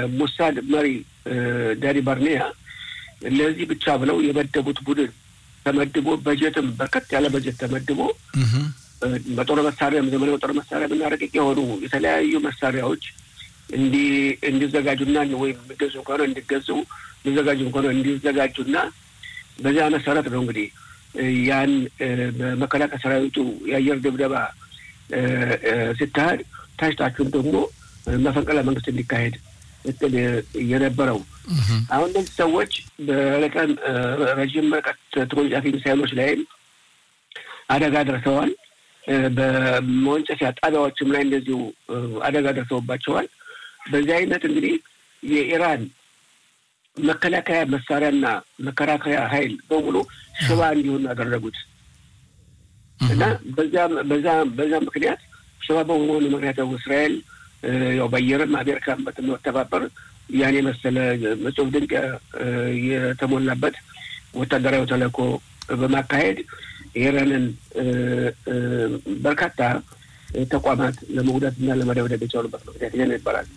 የሙሳድ መሪ ዳኒ ባርኔያ ለዚህ ብቻ ብለው የመደቡት ቡድን ተመድቦ በጀትም በርከት ያለ በጀት ተመድቦ በጦር መሳሪያም ዘመናዊ በጦር መሳሪያ የምናረቅቅ የሆኑ የተለያዩ መሳሪያዎች እንዲ እንዲዘጋጁና ወይም የሚገዙ ከሆነ እንዲገዙ የሚዘጋጁ ከሆነ እንዲዘጋጁና በዚያ መሰረት ነው እንግዲህ ያን በመከላከያ ሰራዊቱ የአየር ድብደባ ሲካሄድ ታችታችሁም ደግሞ መፈንቅለ መንግስት እንዲካሄድ እቅድ የነበረው አሁን እነዚህ ሰዎች በረቀን ረዥም ርቀት ተወንጫፊ ሚሳይሎች ላይም አደጋ ደርሰዋል። በመወንጨፊያ ጣቢያዎችም ላይ እንደዚሁ አደጋ ደርሰውባቸዋል። በዚህ አይነት እንግዲህ የኢራን መከላከያ መሳሪያና መከላከያ ኃይል በሙሉ ሽባ እንዲሆኑ ያደረጉት እና በዛ በዛ ምክንያት ሽባ በመሆኑ ምክንያት ደግሞ እስራኤል ያው በአየርም አሜሪካን በመተባበር ያን የመሰለ እጹብ ድንቅ የተሞላበት ወታደራዊ ተልዕኮ በማካሄድ የኢራንን በርካታ ተቋማት ለመጉዳት እና ለመደብደብ የቻሉበት ምክንያት ይሄ ነው ይባላል።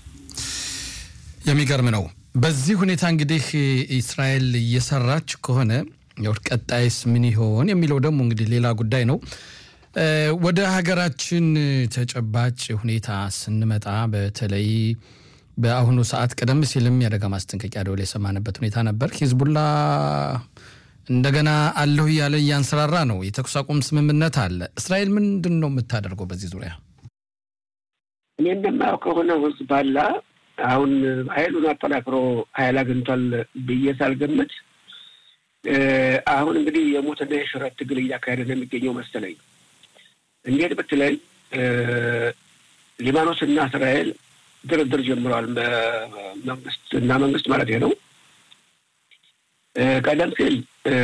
የሚገርም ነው። በዚህ ሁኔታ እንግዲህ እስራኤል እየሰራች ከሆነ ቀጣይስ ምን ይሆን የሚለው ደግሞ እንግዲህ ሌላ ጉዳይ ነው። ወደ ሀገራችን ተጨባጭ ሁኔታ ስንመጣ በተለይ በአሁኑ ሰዓት ቀደም ሲልም የአደጋ ማስጠንቀቂያ ደወል የሰማንበት ሁኔታ ነበር። ሂዝቡላ እንደገና አለሁ እያለ እያንሰራራ ነው። የተኩስ አቁም ስምምነት አለ። እስራኤል ምንድን ነው የምታደርገው በዚህ ዙሪያ? እኔ እንደማየው ከሆነ ሂዝቡላ አሁን ኃይሉን አጠናክሮ ኃይል አግኝቷል ብዬ ሳልገምት አሁን እንግዲህ የሞትና የሽረት ትግል እያካሄደ ነው የሚገኘው መሰለኝ። እንዴት ብትለኝ ሊባኖስና እስራኤል ድርድር ጀምረዋል። መንግስት እና መንግስት ማለት ነው። ቀደም ሲል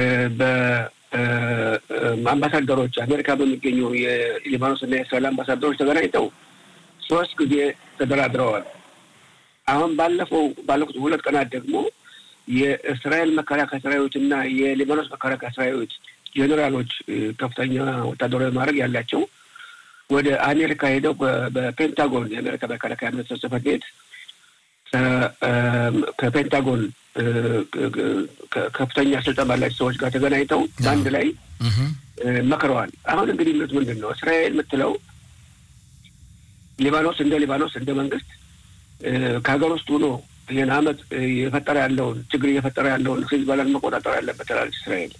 በአምባሳደሮች አሜሪካ በሚገኙ የሊባኖስ እና የእስራኤል አምባሳደሮች ተገናኝተው ሶስት ጊዜ ተደራድረዋል። አሁን ባለፈው ባለፉት ሁለት ቀናት ደግሞ የእስራኤል መከላከያ ሰራዊት እና የሊባኖስ መከላከያ ሰራዊት ጄኔራሎች ከፍተኛ ወታደራዊ ማድረግ ያላቸው ወደ አሜሪካ ሄደው በፔንታጎን የአሜሪካ መከላከያ ሚኒስትር ጽሕፈት ቤት ከፔንታጎን ከፍተኛ ስልጣን ባላቸው ሰዎች ጋር ተገናኝተው በአንድ ላይ መክረዋል። አሁን እንግዲህ የሚሉት ምንድን ነው? እስራኤል የምትለው ሊባኖስ እንደ ሊባኖስ እንደ መንግስት ከሀገር ውስጥ ሆኖ ይህን አመት የፈጠረ ያለውን ችግር እየፈጠረ ያለውን ሂዝቦላን መቆጣጠር ያለበት ትላለች እስራኤል።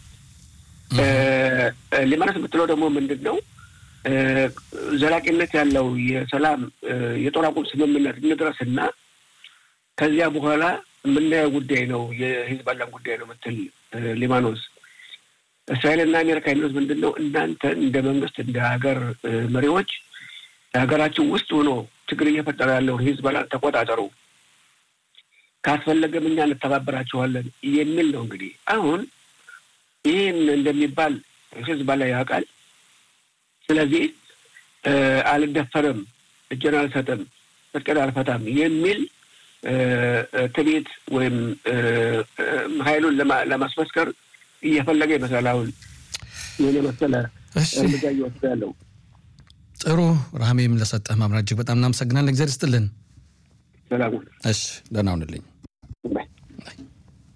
ሊባኖስ የምትለው ደግሞ ምንድን ነው? ዘላቂነት ያለው የሰላም የጦር አቁም ስምምነት እንድረስና ከዚያ በኋላ የምናየው ጉዳይ ነው የሂዝቦላን ጉዳይ ነው ምትል ሊባኖስ። እስራኤልና አሜሪካ የሚሉት ምንድን ነው? እናንተ እንደ መንግስት እንደ ሀገር መሪዎች ሀገራችን ውስጥ ሆኖ ችግር እየፈጠረ ያለውን ሂዝቦላን ተቆጣጠሩ፣ ካስፈለገም እኛ እንተባበራችኋለን የሚል ነው። እንግዲህ አሁን ይህን እንደሚባል ሂዝቦላ ያውቃል። ስለዚህ አልደፈርም፣ እጄን አልሰጥም፣ ትጥቄን አልፈታም የሚል ትቤት ወይም ኃይሉን ለማስመስከር እየፈለገ ይመስላል። አሁን ይህን የመሰለ እርምጃ እየወሰደ ያለው ጥሩ። ራህሜም ለሰጠህ ማምራት እጅግ በጣም እናመሰግናለን። እግዚአብሔር ይስጥልን። ሰላሙን። እሺ፣ ደህና ሁንልኝ።